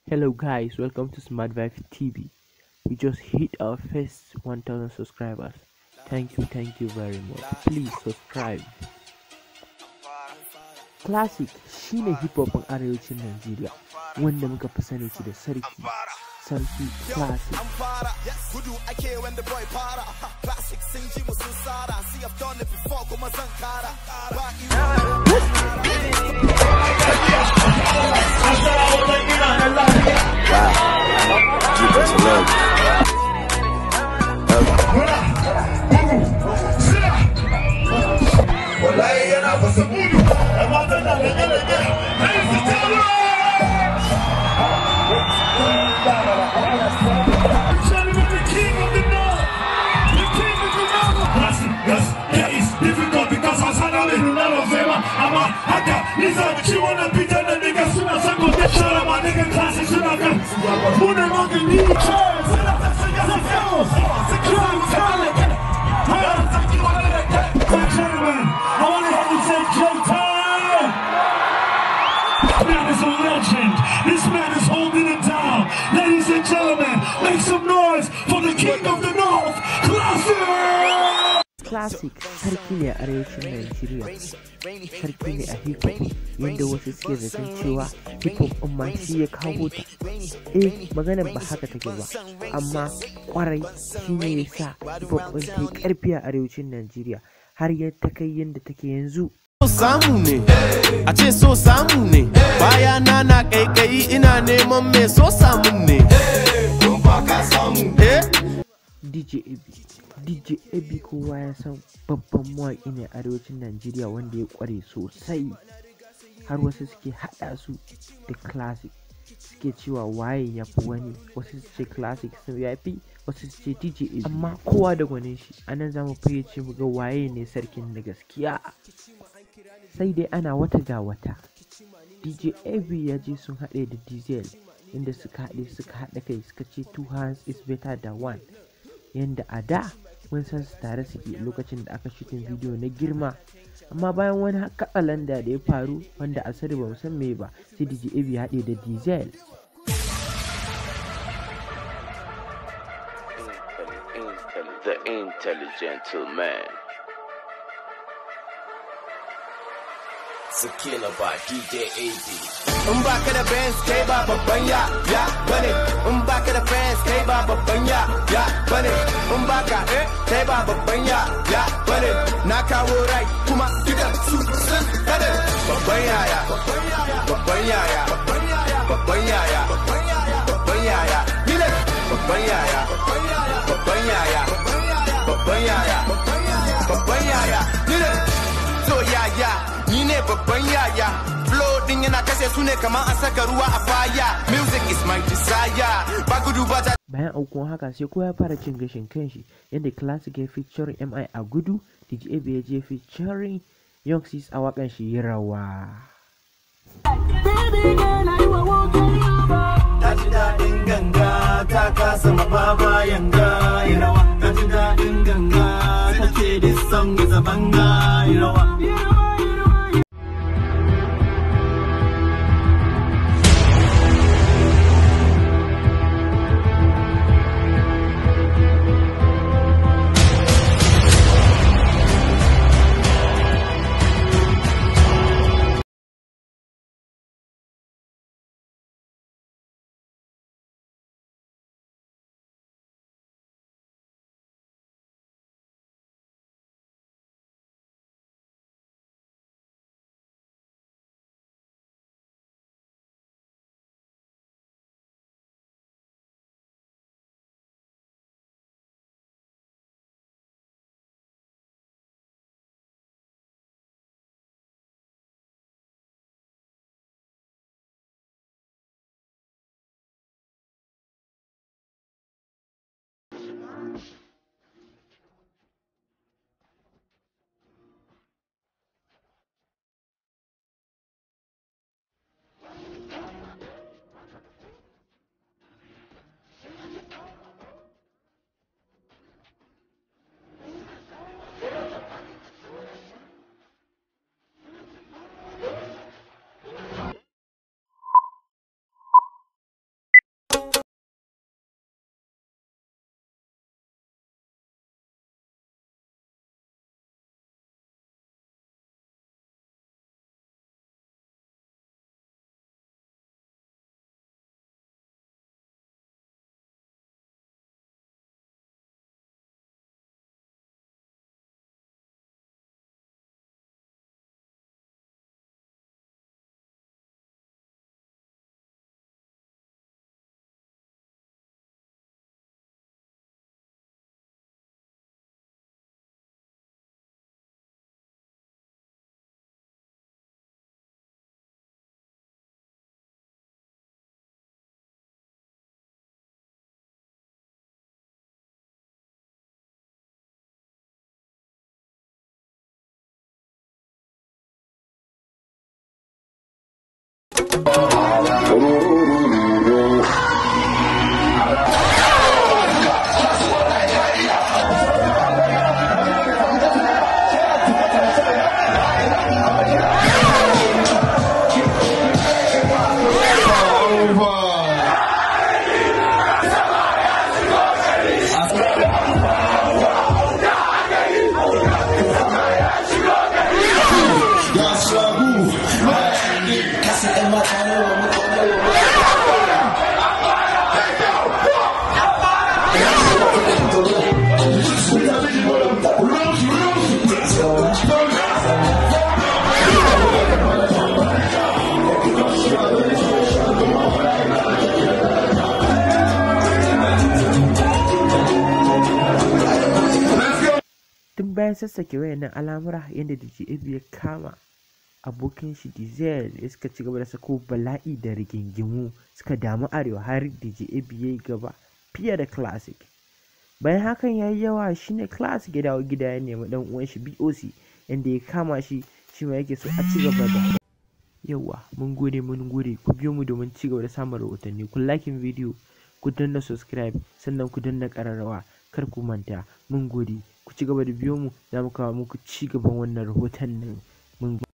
Hello guys, welcome to Smart Vibe TV. We just hit our first 1000 subscribers. Thank you, thank you very much. Please subscribe. Classic shine hip hop ɗin arewacin Najeriya wanda muka fi sani shi da sarki. Sarki Classic. an fara gudu ake wanda boy fara classic sun ji mu sun sara see I've done it before kuma zan kara ba wallahi yana fasa mudu amma tana da galage ai su tara Tell me the king of the north, the king of the north. Yes, yes, it is difficult because I said I'm in none of them. I'm a haka, Lisa, she wanna be done and niggas soon as I go to shut up, my nigga classic soon I go. Who the fuck is need chance? Security talent. Gentlemen, I want to hear you say J-Time! This man is a legend. This man is holding it down. Ladies and gentlemen, make some noise for the king of the north, Classic! Classic sarki ne a arewacin Najeriya. Sarki ne a hip hop yadda wasu suke zaton cewa hip hop ɗin ma shi ya kawo ta. Eh maganar ba haka take ba, amma kwarai shi ne ya sa hip hop ɗin ta yi ƙarfi a arewacin Najeriya har ya ta kai yadda take yanzu. so samu ne a ce so samu ne baya na na kaikayi ina neman mai so samun ne eh DJ AB. DJ AB kowa ya san babban mawaƙi ne a arewacin Najeriya wanda ya ƙware sosai. Har wasu suke haɗa su da classic. Suke cewa waye ya fi wani, wasu su ce classic sun ya fi, wasu su ce DJ AB. Amma kowa da gwanin shi, a nan za mu fayyace mu ga waye ne sarkin da gaskiya. Sai dai ana wata ga wata. DJ AB ya je sun haɗe da Diesel inda suka haɗe suka haɗa kai suka ce two hands is better than one. yanda a da mun san su tare suke lokacin da aka shitin bidiyo na girma amma bayan wani katsalanda da ya faru wanda a sani ba mu san me ba sai DJ Abi ya haɗe da Diesel The intelligent man. Sakila ba DJ AB in baka da fans kai ba babban ya ya bane in baka da fans kai ba babban ya ya bane in baka eh kai ba babban ya ya bane na kawo rai kuma duka su sun kada babban yaya babban yaya babban yaya babban yaya ni ne babban yaya babban yaya babban yaya babban yaya ni ne so yaya ni ne babban yaya flow din yana kashe su ne kamar an saka ruwa a faya music is my desire ba gudu ba ta bayan aukuwan haka sai kowa ya fara cin gashin kanshi yadda classic ya featuring MI a gudu DJ Abi ya je featuring Young Sis a wakan shi yi rawa Ta ji daɗin ganga ta kasa mababa yanga yi rawa. Ta ji daɗin ganga ta ce this song is a banga yi rawa. tun bayan sassake wayannan al'amura yadda DJAB ya kama abokin shi Dizel ya suka ci gaba da sako bala'i da rigingimu suka damu arewa har DJAB ya yi gaba fiye da classic bayan hakan ya yi yawa shine classic ya dawo gida ya nemi dan uwan shi BOC yadda ya kama shi shi ma yake so a ci gaba da yawa mun gode mun gode ku biyo mu domin ci gaba da samun rahotanni ku lakin bidiyo ku danna subscribe sannan ku danna kararrawa kar ku manta mun gode ku ci gaba da biyo mu za mu kawo muku ci gaban wannan rahoton nan mun